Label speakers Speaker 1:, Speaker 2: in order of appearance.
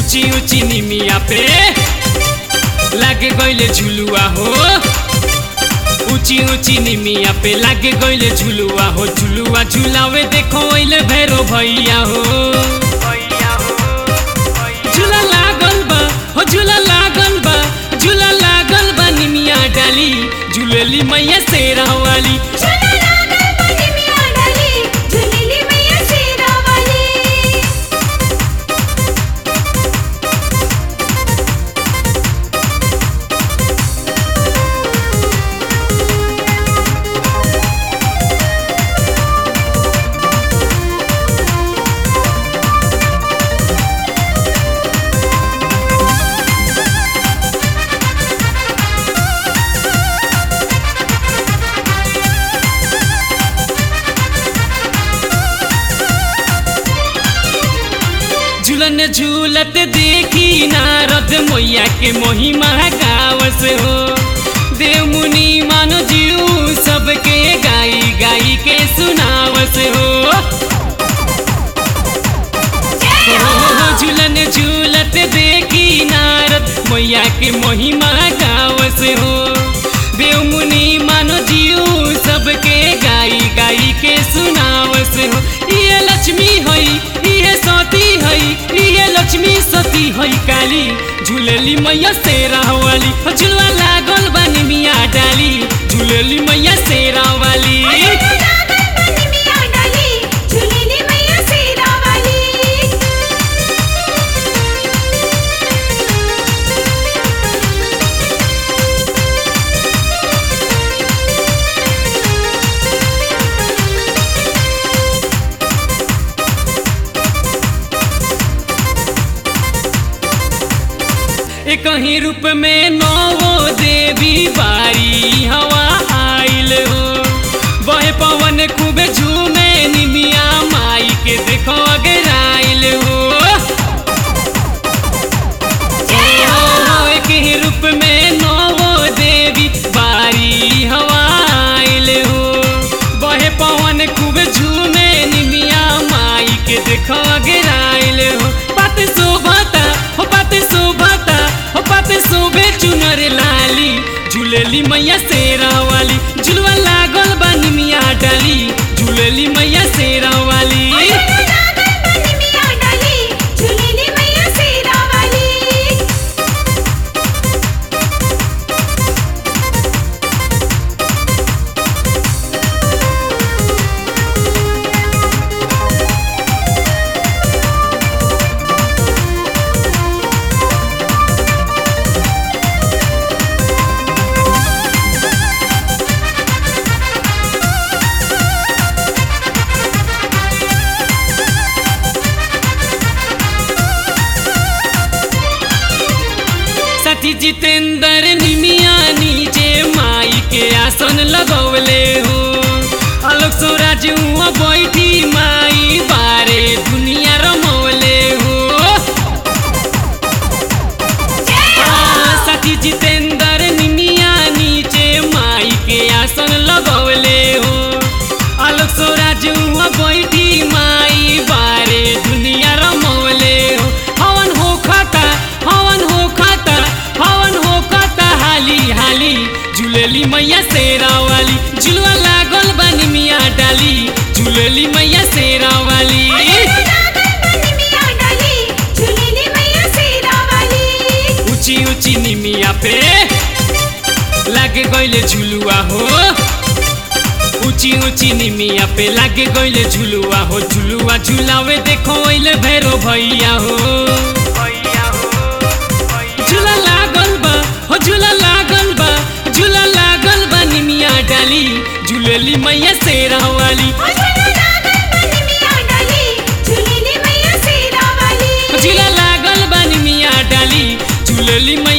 Speaker 1: ऊंची ऊंची निमिया पे लागे गइले झुलुआ हो ऊंची ऊंची निमिया पे लागे गइले झुलुआ हो झुलुआ झुलावे देखो ओइले भैरो भैया हो झूला लागल बा हो झूला लागल बा झूला लागल बा निमिया डाली झूलेली मैया शेरा वाली
Speaker 2: झूला लागल बनी मिया डाली झूलेली मैया शेरा वाली
Speaker 1: झूलन झूलत देखी नारद मैया के महिमा गावस हो देव मुनि मानो जीव सबके गाई गाई के सुनावस हो हो, झूलन झूलत देखी नारद मैया के महिमा गावस हो देव मुनि मानो जीव सबके गाई गाई के सुनावस हो ये लक्ष्मी हई ये सती हई ये लक्ष्मी सती हई काली झूलेली मैया शेरा वाली हो, झुलवा लागल बानी मिया डाली झूलेली मैया शेरा वाली
Speaker 2: झूला लागल बनी मिया डाली झूलेली मैया शेरा वाली
Speaker 1: एक ही रूप में नौ देवी बारी हवा आइल हो बहे पवन खूबे झूमे निमिया माई के देखो अगराइल हो ओ, एक ही रूप में नौ देवी बारी हवा आइल हो बहे पवन खूबे झूमे निमिया माई के देखो अगराइल हो पात शोभता हो पात शोभता हो पात शोभे चुनर लाली झूलेली मैया शेरा वाली झुलवा लागल बा निमिया डाली झूलेली मैया शेरा वाली
Speaker 2: झूला लागल बनी मिया डाली झूलेली मैया शेरा वाली
Speaker 1: सती जितेंद्र निमिया नीचे माई के आसन लगौले हो आलोक स्वराज हुआ बैठी माई बारे दुनिया रमौले हो हाँ, सती जितेंद्र निमिया नीचे माई के आसन लगौले हो आलोक स्वराज हुआ बैठी माई बारे दुनिया रमौले हो हवन हो खाता हवन हो खाता हवन हो खाता हाली हाली झूलेली मैया शेरा वाली झुलवा लागल बानी मिया डाली झूलेली मैया शेरा वाली
Speaker 2: झूला लागल बनी मिया डाली झूलेली मैया शेरा वाली
Speaker 1: ऊंची ऊंची निमिया पे लागे गइले झुलुआ हो ऊंची ऊंची निमिया पे लागे गइले झुलुआ हो झुलुआ झुलावे देखो ओइले भैरो भैया हो झूला लागल बा हो झूला लागल बा झूला लागल बा निमिया डाली झूलेली मैया शेरा वाली
Speaker 2: झूला लागल बनी मिया डाली झूलेली मैया शेरा वाली
Speaker 1: झूला लागल बा निमिया डाली झूलेली